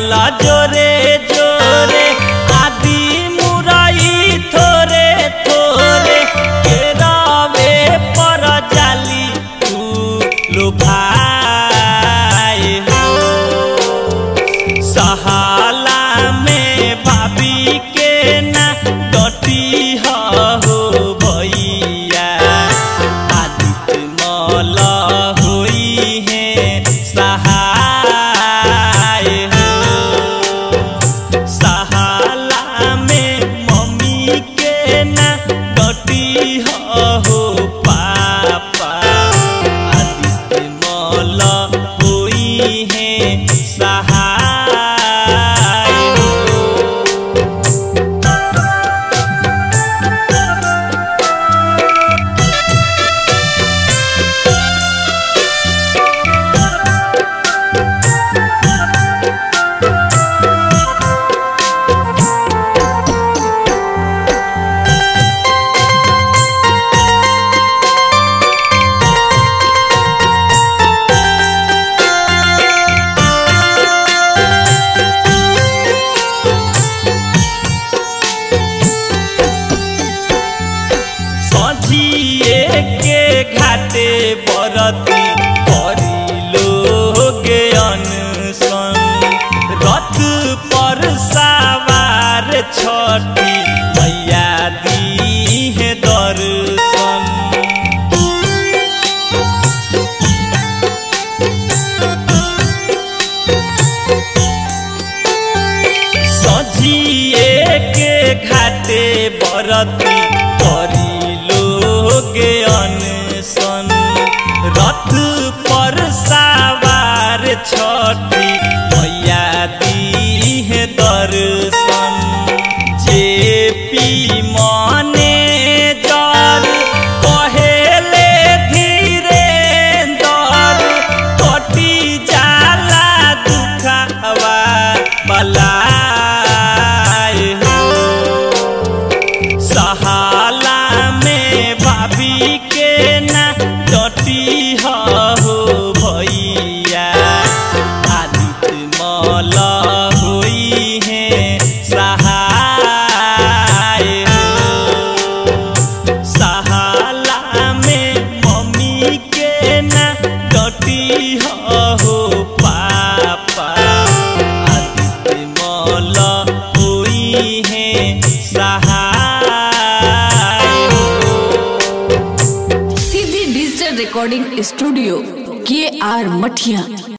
लागल जोरे जोरे आदि मुरई थोरे थोरे केरावे पर जाली तू लो भाई हो सहाला में भाभी के ना डटी हो भैया आदित्य मल होई है सहाय हो सहाला में मम्मी के ना डटी हो पापा आदित्य मल होई है सहाय हो सझिए के घाटे बरती परिलोगे अनसन रथ पर सवार छठी मैया दी है दर्शन सझिए के घाटे बरती परिलोगे अनसन रथ पर सवार छठी मैया दी है दर्शन जे पी मने जल कहेले धीरे दर कटी जाला दुखवा बलाय हो सहाला में भाभी के ना डटी हो भैया आदित्य मल होई है सहाय हो सहाला में मम्मी के ना डटी हो पापा आदित्य मल होई है सहाय हो सीधी डिजिटल रिकॉर्डिंग स्टूडियो के आर मठिया